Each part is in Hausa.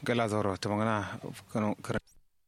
gala zoro tamangana kano kar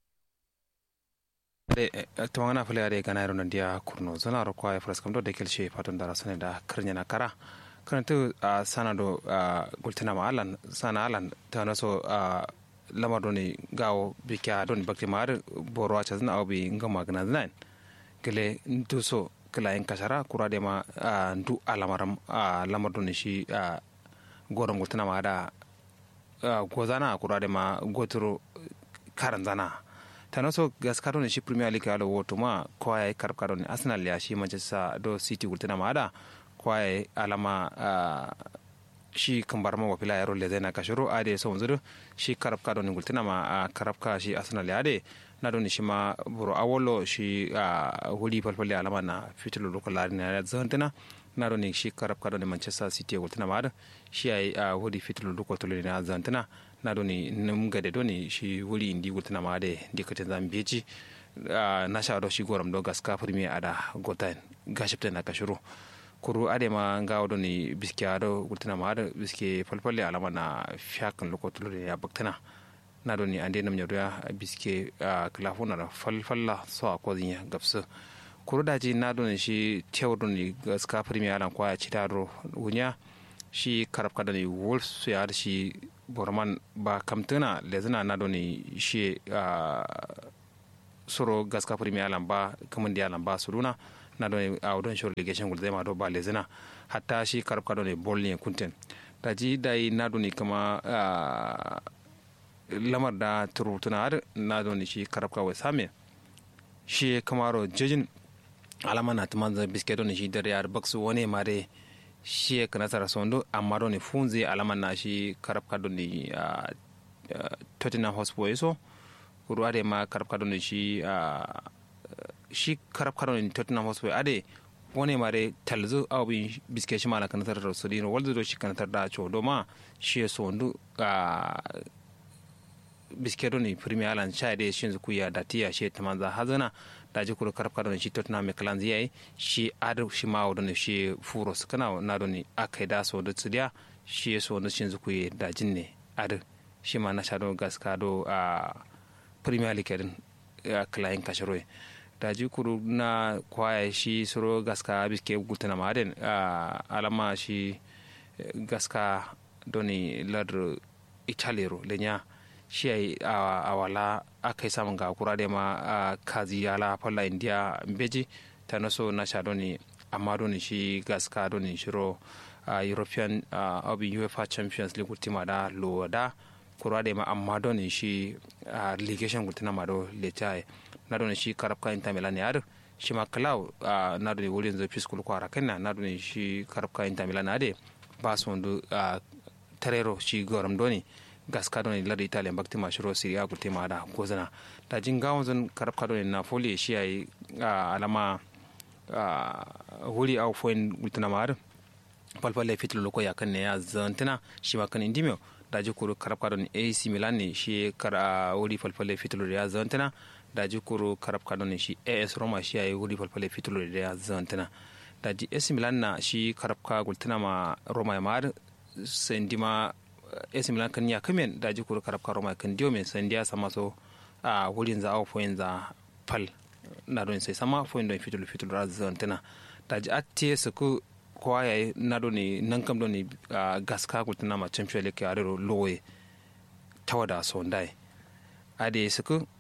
de tamangana fule ade gana ro nandia kurno zona ro kwa fras kam do de kelche patun dara sane da karnya na kara kana tu sana do gultina ma alan sana alan ta na so lamar do ni gawo bikya do ni bakti mar boro acha zna obi ngama gana znan gele ndu so kala en kasara kura de ma ndu alamaram lamar do ni shi goron gultina ma da gozana kura de ma goturo karan zana tano so gaskaro ne shi premier league alo woto ma kwaya karab karo ne arsenal ya shi manchester do city gultina ma da kwaya alama shi kambar ma wafila yaro le zai na kashiro ade so wanzu shi karab karo ne gultina ma karab ka shi arsenal ya de na don shi ma buru awolo shi huli falfali alama na fitilu lokal lari na zantina na don shi karab karo ne manchester city gultina ma da shi ai huli fitilu lokal tolo na zantina na doni num gade doni shi wuri indi gultina ma de dikatin zan beji na sha do shi goram do gaska premier ada gotan gashipta na kashuru kuru ade ma ngawo doni biske ado gultina ma ada biske falfalle alama na fiakan lokotulo ya baktana na doni ande nam nyodo biske klafuna da falfalla so akozin gapsu kuru daji na doni shi tewo doni gaska premier alan kwaya chitaro wunya shi karab kadani wolves su ya shi borman ba kamtuna lezina na doni shi soro gaska premier alan ba kamun di alan ba suruna na doni a wadon shi relegation gul zai ma do ba lezina hatta shi karab kadani bol ne kunten da ji dai na doni kama lamar da turutuna har na doni shi karab kawai same shi kamaro jejin alama na tuman zai biske doni shi dare yar baksu wani mare shi ka nasara sondo amma doni funze alama na shi karab ka doni tottenham hotspur so kuru ade ma karab ka doni shi shi karab ka doni tottenham hotspur ade wone mare talzo awi biske shi mala kan tar so dino waldo do shi kan tar da cho do ma shi sondu biske doni premier alan cha de shin ku ya datiya shi tamanza hazana da ji kuro karab kadon shi tottenham me kalan ziyai shi adu shi ma wadon shi furo su kana na don akai da so da tsidiya shi so da shin zuku ye da jin ne adu shi ma na shado gaska do a premier league din klain kashiro da ji kuro na kwaya shi soro gaska biske gultana ma den alama shi gaska doni ladro italero lenya shi a wala aka yi samun ga kura da ma a kazi yala falla india beji ta naso na sha doni amma doni shi gaska doni shiro a european abin uefa champions league ultima da lo da kura da ma amma doni shi a ligation ultima ma do leta na doni shi karabka inter milan ya shi ma kalau na doni wurin zai fiskul kwara kanna na doni shi karabka inter milan ya de ba su wanda tarero shi goram doni gaska don lada italian bakti ma shiro siri a gulte ma da gozana da jin gawon zan karab kado ne na foli shi yayi alama huri a foin gultana ma har falfalle fitil loko ya kan ne ya zantina shi ma kan indimio da ji kuro karab kado ne ac milan ne shi kara huri falfalle fitil ya zantina da ji kuro karab kado ne shi as roma shi yayi huri falfalle fitil ya zantina da ji ac milan na shi karab ka gultana ma roma ya ma har sendima AC Milan kan ya kamen da ji kuru karab karo mai kan diyo mai sandiya sama so a wurin za a foyin za pal na don sai sama foyin don fitul fitul ra zantina da ji atti su ku kowa yayi na don ne nan kam don ne gaska gultuna ma champion league a rero lowe tawada so ndai ade su ku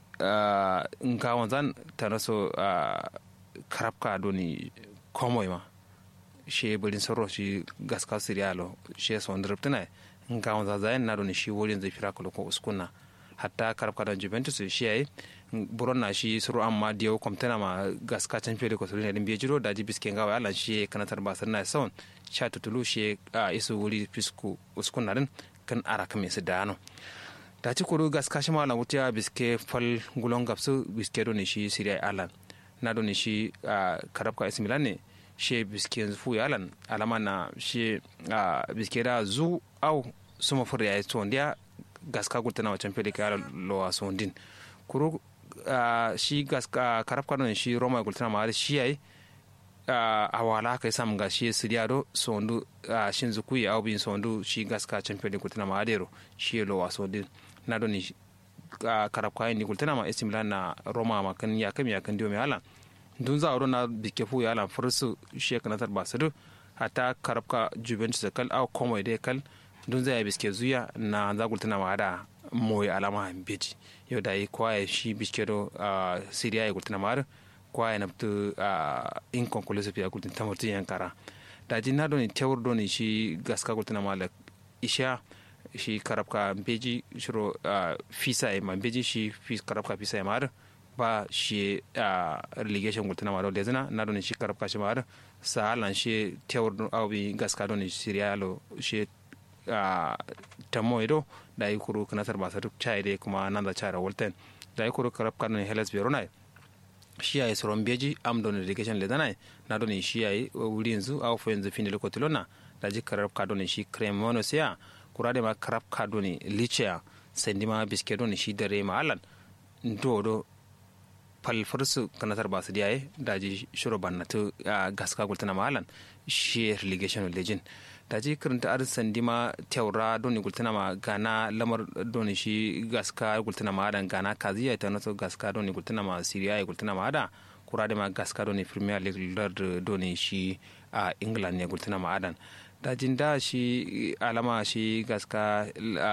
in ka wanzan ta naso karab ka don ne komoi ma shi bulin sarro shi gaska siriyalo shi son driptina nga wanza zayen na doni shi wurin zai fira ko uskuna hatta karabka da juventus shi yayi buron na shi suru amma diyo komtena ma gaska can fiye da ko sulina din biye jiro da ji biske ngawa ala shi kanatar basar na son sha tutulu shi a isu wuri fisku uskuna din kan ara kame su da ano da ci kuru gaska shi mala wutiya biske fal gulon gapsu biske doni shi siriya alan na doni shi karabka isi milan ne she biske yanzu fu yalan alama na she biske da zu au suma fur ya to ndia gaska gulta na wacan fili kaya lo a sondin kuro shi gaska karab kanon shi roma gulta na ma shi yayi a wala kai sam ga shi siriya do sondu a shin zuku ya obin sondu shi gaska champion din kutina ma adero shi lo waso din na do ni karab kayan ni kutina ma AC Milan na Roma ma kan ya kam ya kan dio me ala dun za ro na bike fu ya ala fursu shi kana tar basadu hata karab ka Juventus kal au komo de kal dun za ya biske zuya na za kutina ma ada moy alama beji yau da yi kwaye shi biske do siriya ya kutina ma kwaye na tu inconclusive ya kutin tamurtin yankara da jin na doni tewur doni shi gaska kutina ma la isha shi karabka beji shiro fisa ya ma beji shi karabka fisa ya ma ba shi relegation kutina ma da zina na doni shi karabka shi ma sa halan shi tewur awi gaska doni siriya lo shi tamo ido da yi kuru kanatar ba duk chai dai kuma nan da chara walten da yi kuru karabka doni helas verona shi yayi soron beji am don irrigation le danai na don shi yayi wuri yanzu aw fo yanzu fini lokoti lona da ji karab ka don shi cremono sia kurade ma karab ka don lichea sendi ma biske don shi dare ma alan do do pal farsu kanatar basu diyaye da ji shuro bannatu gaska gultana ma alan shi irrigation legend da ji karanta ar sandi ma teura doni gultana ma gana lamar doni shi gaska gultana ma adan gana kaziya ta naso gaska doni gultana ma siriya gultana ma ada kura da ma gaska doni premier league lord doni shi a england ne gultana ma adan da jin da shi alama shi gaska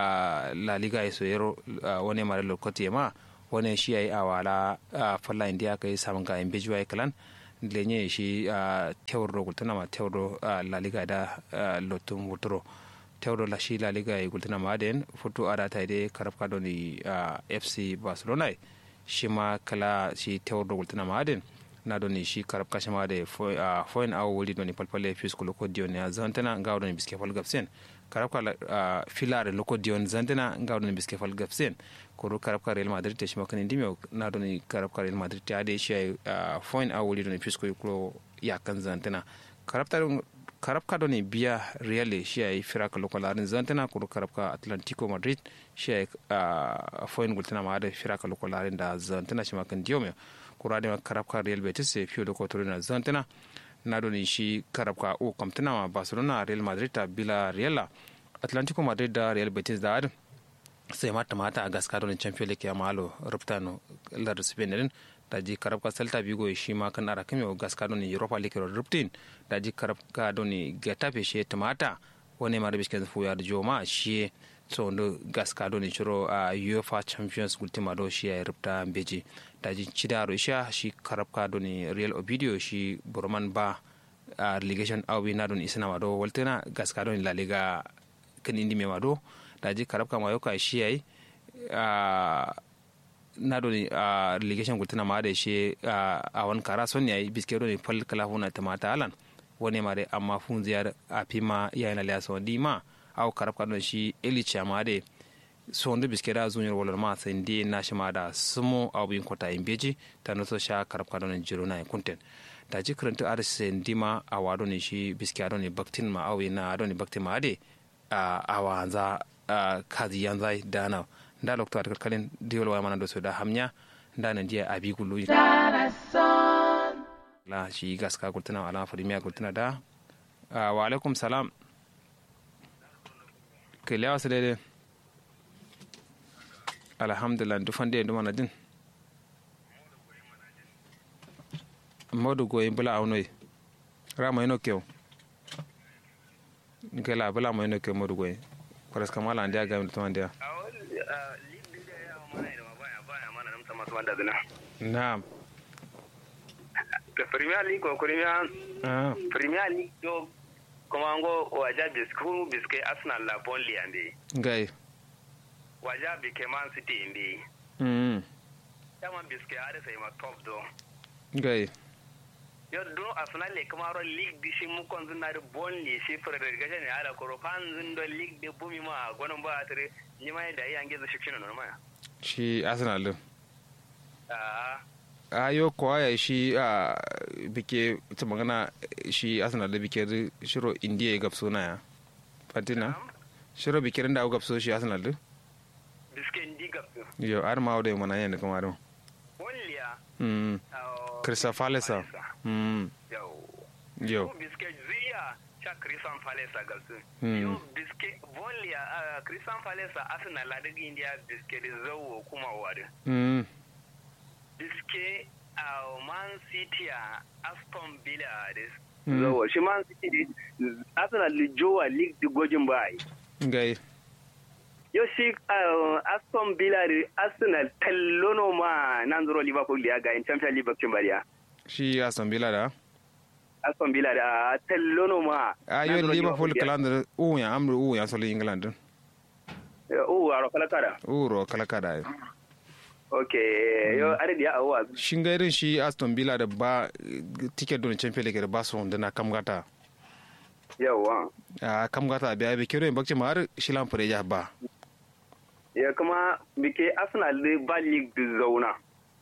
la liga ya soyero wani mara lokaci ma wani shi ya yi awala falla indiya ka yi samun ga imbejuwa kalan lenye shi tewro gultana ma tewro la liga da lotum wutro tewro la shi la liga e gultana ma den foto ada ta de karab ka doni fc barcelona shi ma kala shi tewro gultana ma den na doni shi karab ka shama de foin awo wuli doni palpale fis ko loko dion ya zantana ngaw doni biske fal gapsen karab ka filare loko dion zantana ngaw doni biske fal gapsen koro karab ka real madrid te shima kanin dimyo na doni karab ka real madrid te ade shi foin a wuli doni fisko yukulo ya kan zantana karab ta karab ka doni biya real shi ay firaka lokal arin zantana koro karab ka atlantico madrid shi ay foin gultana ma ade firaka lokal arin da zantana shima kan diyo kura da karab ka real betis se fiyo da kotoro na zantana na doni shi karab ka o kamtana ma barcelona real madrid ta bila real atlantico madrid da real betis da adin sai mata mata a gaska don champion league ya malo ruptano lar spain din da ji karab ka celta vigo shi ma kan ara kame gaska don europa league ro ruptin da ji karab ka don getafe shi tamata wani mara bisken fu ya joma shi so ndo gaska don chiro a uefa champions ultima do shi ya rupta beji da ji chidaro sha shi karab ka don real obidio shi burman ba a relegation awi na don isna wado waltena gaska don la liga kan indi me wado daji karab kama yau ka shi yayi na doni a relegation gultuna ma da shi a wani kara son yayi biske doni fal kala huna ta mata alan wani ma da amma fun ziyar a fima yayin aliya sa wandi ma au karab ka don shi elicha ma da so ndu biske da zunyar walar ma sai ndi na shi ma da sumo abu yin kota in beji ta nuso sha karab ka don jiro na kunten da ji karanta arsi ndi ma a wado ne shi biske a don baktin ma au na don baktin ma da a wanza kazi yanzai dana nda lokto at kalin diol wa mana do so da hamnya nda na dia abi gulu la shi gaska gultuna ala farimiya gultuna da wa alaikum salam ke lewa su daidai alhamdulillah dufan da yanzu mana din modu goyi bula aunoi rama ino kyau gela bula ma ino kyau modu goyi kwaras kamala ndiya ga mutum ndiya na'am da premier league ko premier premier league do kuma ngo waja bisku biske arsenal la bonli ande gai waja bike man city inde mm dama biske are sai ma top do gai yo do arsenal le kuma ro league di shi mu kon zuna bonli shi fere ga ne ala ko fan zun do league de bumi ma gonon ba tare ni mai da yange zu shi no ma shi arsenal din ah ayo ko aya shi a bike ta magana shi arsenal da bike shiro indiya ya gabso na ya fatina shiro bike da gabso shi arsenal din biske ndi gabso yo ar ma da mana yana kuma don bonliya mm krista falesa mm yau Yo. biske ziya cha Christian Palace a galsu Mm. yo biske volley a Christian Palace a Arsenal la daga India biske da zawo kuma wadu mm biske a Man City a Aston Villa da Mm. zawo shi Man City da Arsenal da jowa league da gojin bai ngai yo shi uh, Aston Villa da Arsenal tallono ma nan zuro Liverpool ya ga in Champions League bakin bariya shi aston villa da Aston Villa da tallono ma a yo liverpool kalandar u ya amru u ya solo england o aro kala kara uro kala kada okay yo are dia awa shin ga irin shi aston villa da ba ticket don champion league da ba su da na kamgata yawa a kamgata biya bi kiro in bakci ma har shi lamfure ya ba ya kuma bike Arsenal da ba league da zauna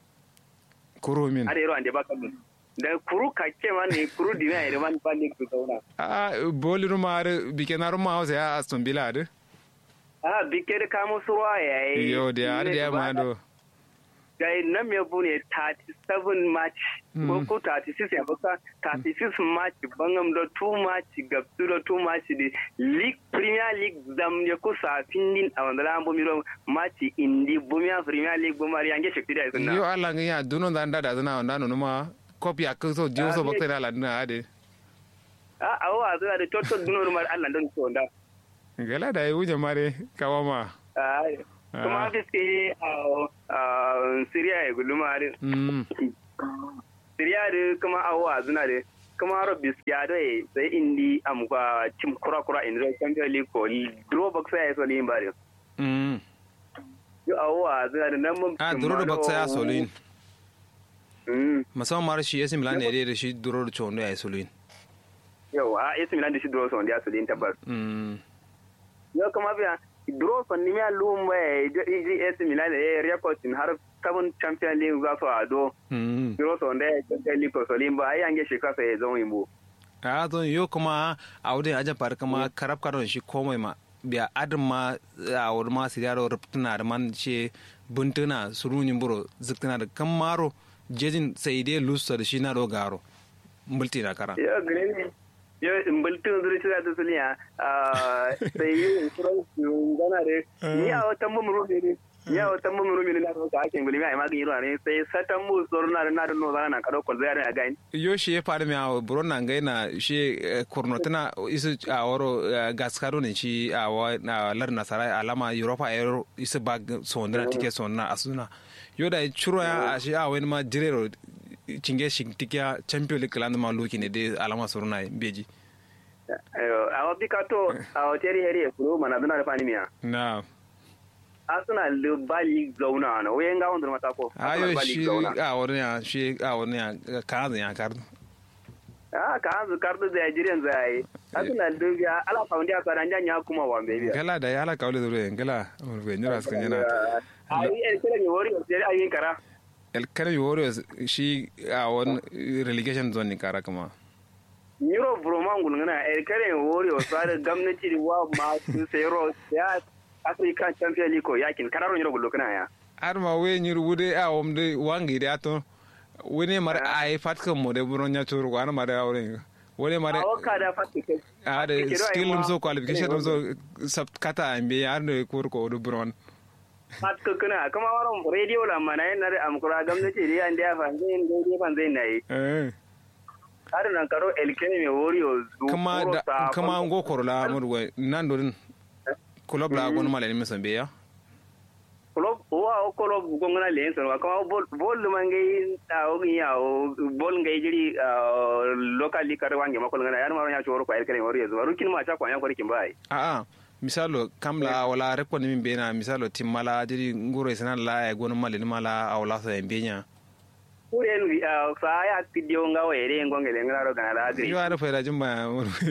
kuro min are yaro ande ba kan da kuru kake ma ne kuru dina ya man ba league da zauna a boli ruma har bi ke na ruma hausa ya aston villa da ah bike da kamo suwa yayi yo da har da ya ma do gai nan me bu ne 37 match ko ko 36 ya baka 36 match bangam da 2 match ga su da 2 match di league premier league dam ne ko sa findin a wanda lambo miro match indi bumia premier league bumari yange shekti da sunna yo allah ga ya duno da da zana wanda no numa copy a kan so jiyo so bakta da ala dina ade a awa zuwa da total duno rumar Allah don so da gala da yi wuce mare kawama ai kuma biske a Syria ya guluma da mm Syria da kuma awa zuna da kuma ro biske da sai indi amka cim kura kura in zai Champions League ko draw box ya so limba da mm yo awa zuna da nan mun a duro da baksa ya solin mm musamman mara shi AC Milan ne da shi duro da chondo ya solin yo a AC Milan da shi draw so da so lin tabbas mm yo kuma biya draw so ni me lumba e AC Milan e record in har kabun Champions League za su ado mm Biro so nda ya liko so limba ai ange shi kasa ya zama imbo. a don yo kuma a wurin ajan fara kama karab karon shi komai ma biya adin ma a wurin ma siriya da rubtuna da man ce buntuna surunin buro ziktuna da kan maro jejin sai dai lusa da shi na do garo multi na kara Yo green yo mbultun zuri shi da suliya sai yi insurance gana de ni a wata mumuru ne ni a wata mumuru ne na ka ake ngulimi ai magin yiro ne sai satan mu sor na na da no zana ka dokol zai a gain. yo shi ya faru mai a buro na ngai na shi kurnotina isu a waro gaskaro ne shi a wa na lar nasara alama europa aero isu bag sondina tike sondina asuna yo da churo ya a shi a wani ma jirero cinge shi tikiya champion league land ma loki ne dai alama suruna beji A wa bika to a wa teri heri e kuro mana duna da fani miya. na Arsenal da bali zauna na wayan ga wanda mata ko. ayo shi a wani ya shi a wani ya kaza ya kardu Ah ka hanzu kardu da Nigerian zai. Arsenal da biya ala faundi a saran janya kuma wa bebiya. gala da ya ala kawle zure gala mun nyura sukan yana Ai el kira ni wori o sai ayin kara. el kare warriors shi a wani relegation zone ne kara kuma Euro Broman gulgana el kira ni wori o sai gwamnati da wa ma su sayro ya African Champions League ko yakin kararo Euro gulgana ya. har ma we nyir wude a wamde wangi de ato wene mar ai fatkan mo de buron nya turu wana ma da awre wone ma de A waka da fatti kai. a de skill dum so qualification dum so sab kata ambe ar no kur ko do buron Fatka kuna kuma waron radio la mana yana da amkura gwamnati da yan da ya fa zai dai fan zai nayi. eh Har nan karo el kira ni wori o kama da kama ngo korola murwe nan do din club la gon malen mi sambe ya Club wa o club gongana le so kuma bol bol mangai a o ya o bol ngai jiri local league kar wange makol ngana yar maro ya choro ko el kira ni wori zo rukin ma cha ko ya ko rikin bai. a a misalo kamla wala rekko ni min bena misalo timmala diri nguro sanan la e gon malen mala awla so en benya Kuren sa ya tidio nga were ngongele ngara kana da agri. yo ara fayda jumba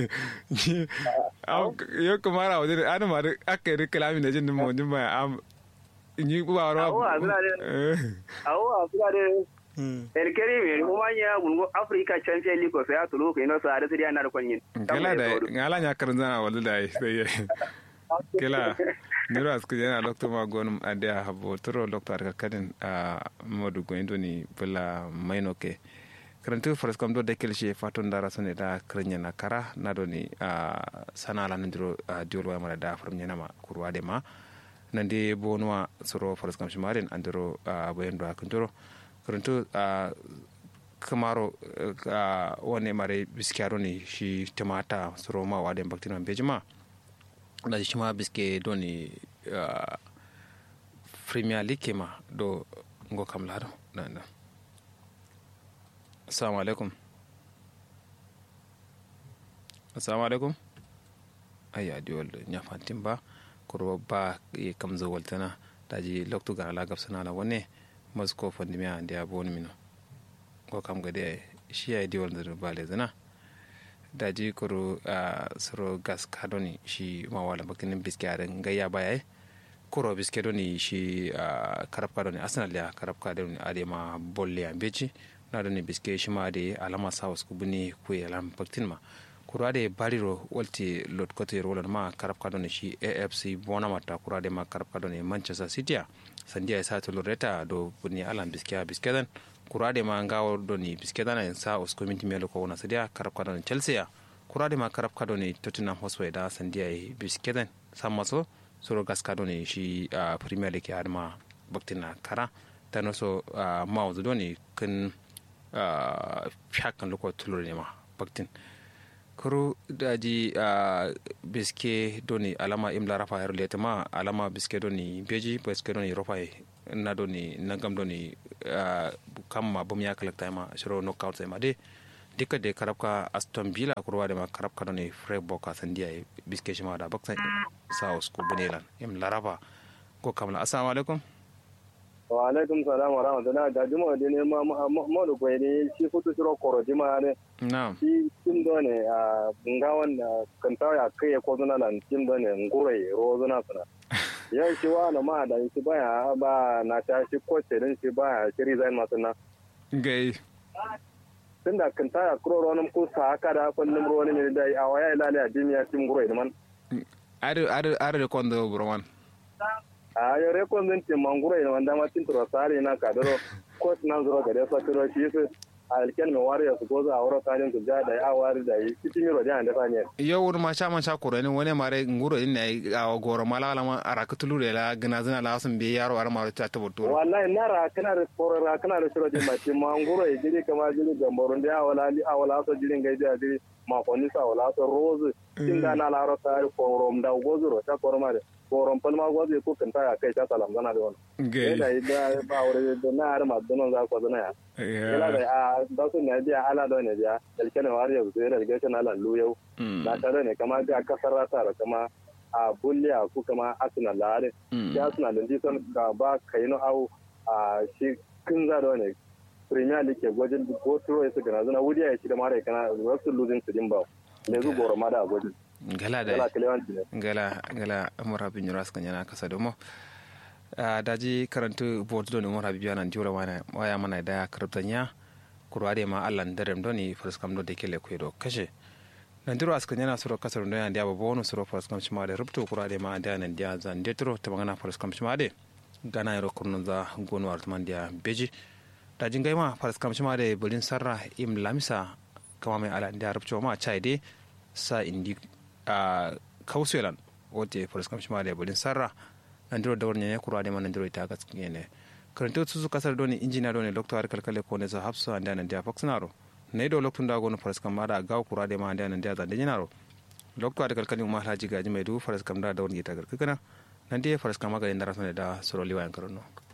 yo kumara wajin ana ma aka yi kalami da jin mo jumba am ni ba ro Awo azura de awo azura de el kere me ko manya gungo Africa Champions League ko sa ya tulu ko ino sa da sidia na ko nyin. gala da gala nya karan zana wala da sai gala niro asku jana doctor ma gonum ade habo toro doctor ka kadin a modu go indoni bula maino ke karantu faraskam do dekel she fatun dara sone da krenya na kara na do ni sana la ndiro diol wa mara da farum nyana ma kurwa de ma nande bonwa soro faraskam shimaren andiro boyen do akundiro karantu kamaro wane mare biskiyaro ne shi tamata soro ma wa den baktina bejima da shi ma biske do ni premier league ma do ngo kam lado nan nan assalamu alaikum assalamu alaikum ayya di wal nya fantin ba kuro ba e kam zo waltana daji loktu ga ala gab sana la wone masko fondi mi ande abon mino ko kam ga de shi ay di wal da bale zana daji kuro soro gas kadoni shi ma wala bakin biskaren gayya baya kuro biske doni shi karab kadoni arsenal ya karab kadoni adema bolle ambeji na doni biske shi ma de alama sawas ku buni ku yalam baktin ma kura de bariro walti lot kote rolan ma karab kadoni shi afc bona mata kura de ma karab kadoni manchester city sandiya ya sa to loreta do buni alam biske biske dan kura de ma ngawo doni biske dan en sa os community melo ko wona sadia karab kadoni chelsea ya kura de ma karab kadoni tottenham hotspur da sandiya biske dan samaso soro gaska ne shi a premier league har ma baktina kara ta naso mawuzu doni kan fiyakan loko tulur ne ma baktin kuru daji biske doni alama imla rafa yaro leta ma alama biske doni beji biske doni rofa na doni nagam doni kamma bum ya kalakta ma shiro knockout sai ma de dika de karabka aston villa kurwa da ma karabka doni frey boka sandiya biske shi ma da baksa saus ko bunelan im laraba ko kamla assalamu alaikum wa alaikum salam wa rahmatullah da juma de ne ma ma do koy ne shi futu shiro koro jima ne na'am shi tim do ne a ngawan kan ta ya kai ko zuna nan tim do ne ngure ro zuna sana yau shi wa na ma da shi baya ba na ta shi ko din shi baya shi resign ma sana gai tunda kan ta ya kuro ro nan ko sa haka da kullum ro ne da a waya ilale a jimiya tim ngure man are are are kondo broman a yo re kon den tim mangure ne wanda ma tin tro sare na ka doro ko na zuro ga da sa tro shi su alken me wari su goza a wuro tarin su da ya wari da yi cikin yiro da da fanye yo wur ma cha man cha kuro ne wone mare nguro in ne a goro mala la ma ara kutulu de la gina zina la sun be yaro ara ma ta ta boto wallahi na ra kana da koro ra kana da shiro di ma tim manguro e jiri kama jiri gamborun da awala li awala so jiri ngai da jiri ma ko ni sa wala so rose tin da na la ro ta ko rom da gozo ro ta koro mare koron palma gozo ko kan ta kai ta salam zana da wannan gai da da ba wuri da na har ma donon za ko zana ya ila da a da su ne dia ala do ne dia dalken wari ya zuwa relegation ala luyo da ta ne kama da kasar rata da kama a bulliya ku kama arsenal lare ya arsenal din son ka ba kai no au a shi kin za da ne premier league ke gwajin ko turo ya su gana zana wuri ya shi da mare kana wasu losing su din ba ne zu goro ma da gwajin gala da gala kalewanci ne gala gala amara bin yuras kan yana kasa domo daji karantu board don umar habibu yana jura wana waya mana da karantanya kurwade ma allan darem doni farskam do dekele ko do kashe nan diro askan yana suro kasar don yana diaba bonu suro farskam shima da rubtu kurwade ma da nan dia zan detro ta magana farskam shima de gana yaro kurnun za gonu artman dia beji dajin gaima farskam shima da bulin sarra im lamisa kama mai ala dia rubtu ma chai de sa indi a kauswelan wote farskam shima da bulin sarra nandiro dawar nyanya kura de manandiro ita gas ngene karanto su kasar doni injiniya doni doctor kalkale ko ne za hapso anda nan dia faxnaro ne do loktun da gono faras kam mara gaw kura de ma anda nan dia zande nyinaro doctor kalkale ma haji gaji mai du faras kam da dawar gita garkana nan dia faras kam ga indara da soro liwa yan karono